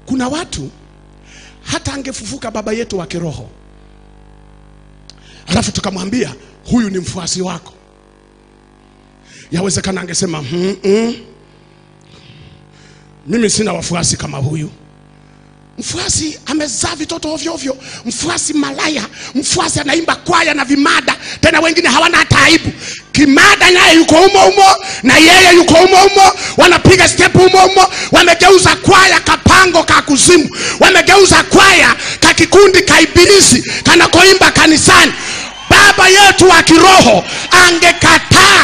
kuna watu hata angefufuka baba yetu wa kiroho alafu tukamwambia huyu ni mfuasi wako yawezekana angesema mm -mm. mimi sina wafuasi kama huyu mfuasi amezaa vitoto ovyo ovyo mfuasi malaya mfuasi anaimba kwaya na vimada tena wengine hawana hata aibu kimada naye yuko humo humo na yeye yuko humo humo wanapiga step humo humo wamegeuza kwaya kapango ka kuzimu wamegeuza kwaya ka kikundi ka ibilisi kanakoimba kanisani baba yetu wa kiroho angekataa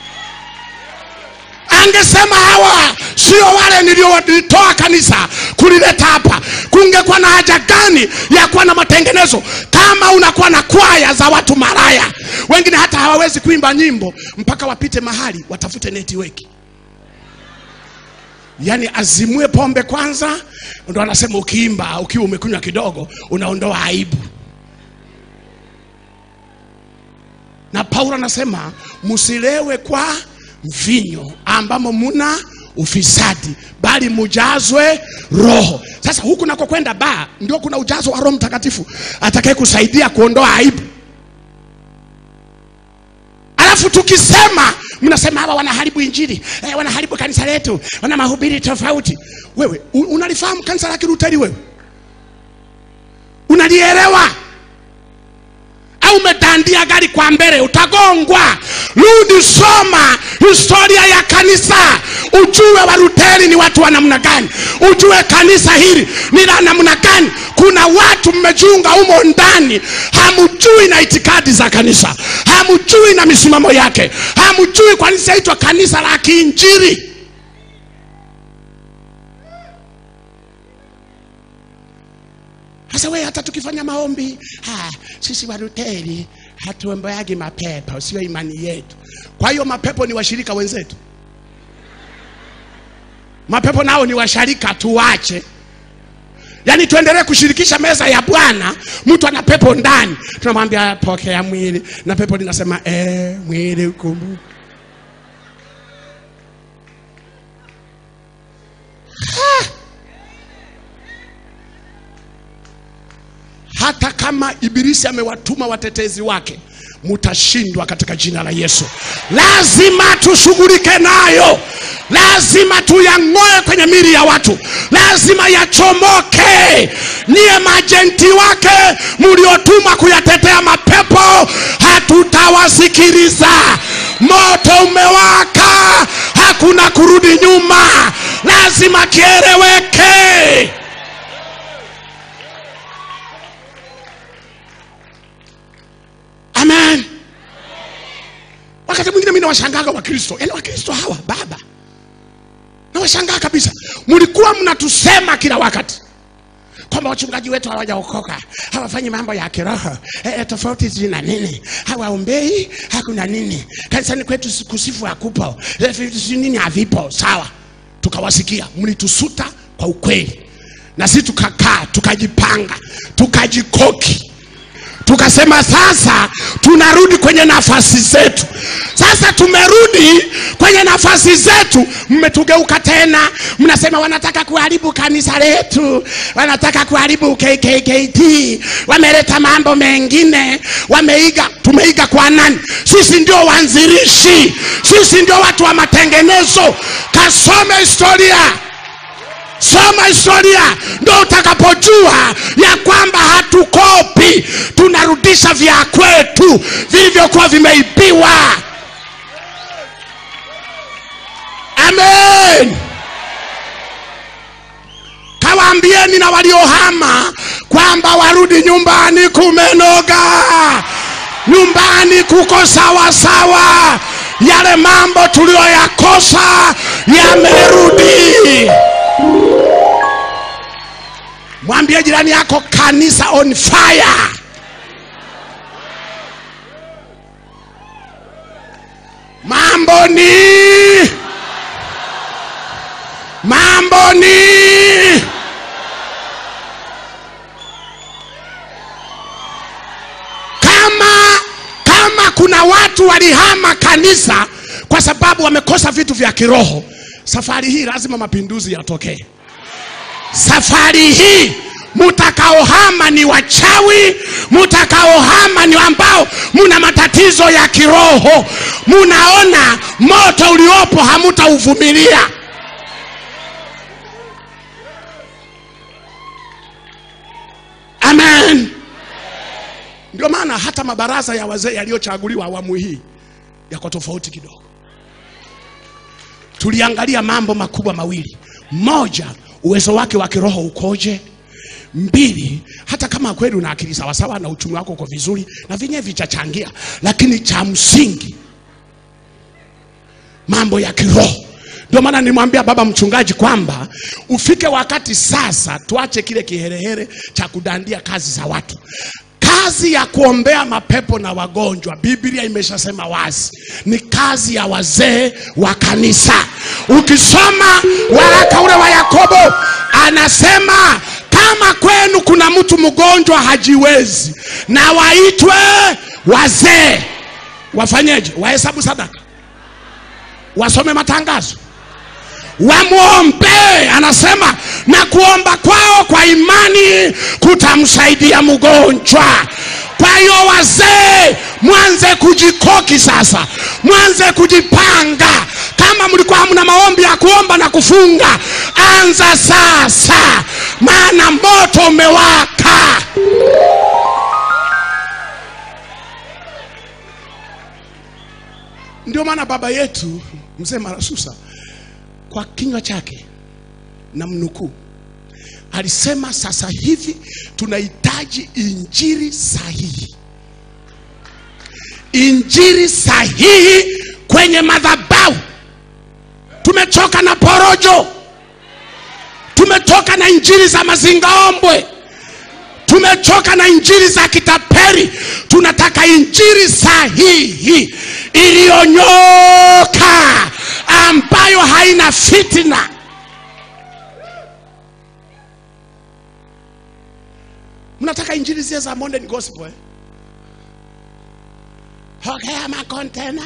angesema hawa sio wale niliowatoa kanisa kulileta hapa kungekuwa na haja gani ya kuwa na matengenezo kama unakuwa na kwaya za watu maraya wengine hata hawawezi kuimba nyimbo mpaka wapite mahali watafute netiweki yaani azimue pombe kwanza ndo anasema ukiimba ukiwa umekunywa kidogo unaondoa aibu na paulo anasema msilewe kwa mvinyo ambamo muna ufisadi bali mujazwe roho sasa huku nako kwenda baa ndio kuna ujazo wa roho mtakatifu atakaye kusaidia kuondoa aibu alafu tukisema mnasema hawa wanaharibu injili eh, wanaharibu kanisa letu wana mahubiri tofauti wewe u- unalifahamu kanisa la kiruteli wewe unalielewa au umedandia gari kwa mbele utagongwa rudi soma historia ya kanisa ujue waruteli ni watu wa namna gani ujue kanisa hili ni la namna gani kuna watu mmejiunga humo ndani hamjui na itikadi za kanisa hamjui na misimamo yake hamjui kwa nini saitwa kanisa la kiinjili sasa we hata tukifanya maombi ha, sisi waruteli hatuombeagi mapepo sio imani yetu kwa hiyo mapepo ni washirika wenzetu mapepo nao ni washarika tuwache yaani tuendelee kushirikisha meza ya bwana mtu ana pepo ndani tunamwambia pokea mwili na pepo linasema eh, mwili ukumbuke hata kama ibilisi amewatuma watetezi wake mutashindwa katika jina la yesu lazima tushughulike nayo lazima tuyang'oe kwenye mili ya watu lazima yachomoke niye majenti wake mliotumwa kuyatetea mapepo hatutawasikiliza moto umewaka hakuna kurudi nyuma lazima kieleweke amen wakati mwingine mi nawashangaga wakristo yaani wakristo hawa baba nawashangaa kabisa mlikuwa mnatusema kila wakati kwamba wachungaji wetu hawajaokoka hawafanyi mambo ya kiroho e, e, tofauti zina nini hawaombei hakuna nini kanisani kwetu si- kusifu hakupo e, fi- si nini havipo sawa tukawasikia mlitusuta kwa ukweli na sisi tukakaa tukajipanga tukajikoki tukasema sasa tunarudi kwenye nafasi zetu sasa tumerudi kwenye nafasi zetu mmetugeuka tena mnasema wanataka kuharibu kanisa letu wanataka kuharibu kkkt wameleta mambo mengine wameiga tumeiga kwa nani sisi ndio wanzilishi sisi ndio watu wa matengenezo kasome historia soma historia ndo utakapojua ya kwamba hatukopi tunarudisha vya kwetu vilivyokuwa vimeibiwa amen kawaambieni na waliohama kwamba warudi nyumbani kumenoga nyumbani kuko sawa sawa yale mambo tuliyoyakosa yamerudi mwambie jirani yako kanisa on fire mambo ni mambo ni kama kama kuna watu walihama kanisa kwa sababu wamekosa vitu vya kiroho safari hii lazima mapinduzi yatokee safari hii mutakaohama ni wachawi mutakaohama ni ambao muna matatizo ya kiroho munaona moto uliopo hamutauvumilia amen ndio maana hata mabaraza ya wazee yaliyochaguliwa awamu hii yako tofauti kidogo tuliangalia mambo makubwa mawili moja uwezo wake wa kiroho ukoje mbili hata kama kweli una akili sawasawa na uchumi wako uko vizuri na vyenyewe vichachangia lakini cha msingi mambo ya kiroho ndio maana nimwambia baba mchungaji kwamba ufike wakati sasa tuache kile kiherehere cha kudandia kazi za watu kazi ya kuombea mapepo na wagonjwa biblia imeshasema wazi ni kazi ya wazee wa kanisa ukisoma waraka ule wa yakobo anasema kama kwenu kuna mtu mgonjwa hajiwezi na waitwe wazee wafanyeje wahesabu sadaka wasome matangazo wamwombee anasema na kuomba kwao kwa imani kutamsaidia mgonjwa kwa hiyo wazee mwanze kujikoki sasa mwanze kujipanga kama mlikuwa hamna maombi ya kuomba na kufunga anza sasa maana moto umewaka ndio maana baba yetu mzee marasusa kwa kinywa chake na mnukuu alisema sasa hivi tunahitaji injiri sahihi injiri sahihi kwenye madhabahu tumechoka na porojo tumetoka na injiri za mazingaombwe tumechoka na injiri za kitaperi tunataka injiri sahihi iliyonyoka ambayo haina fitina mnataka injili zile za modern gospel eh? pokea makontena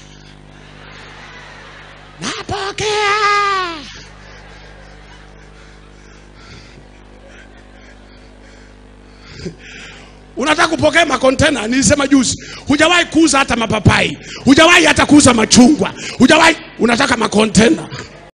napokea unataka kupokea makontena nilisema juzi hujawahi kuuza hata mapapai hujawahi hata kuuza machungwa hujawahi unataka makontena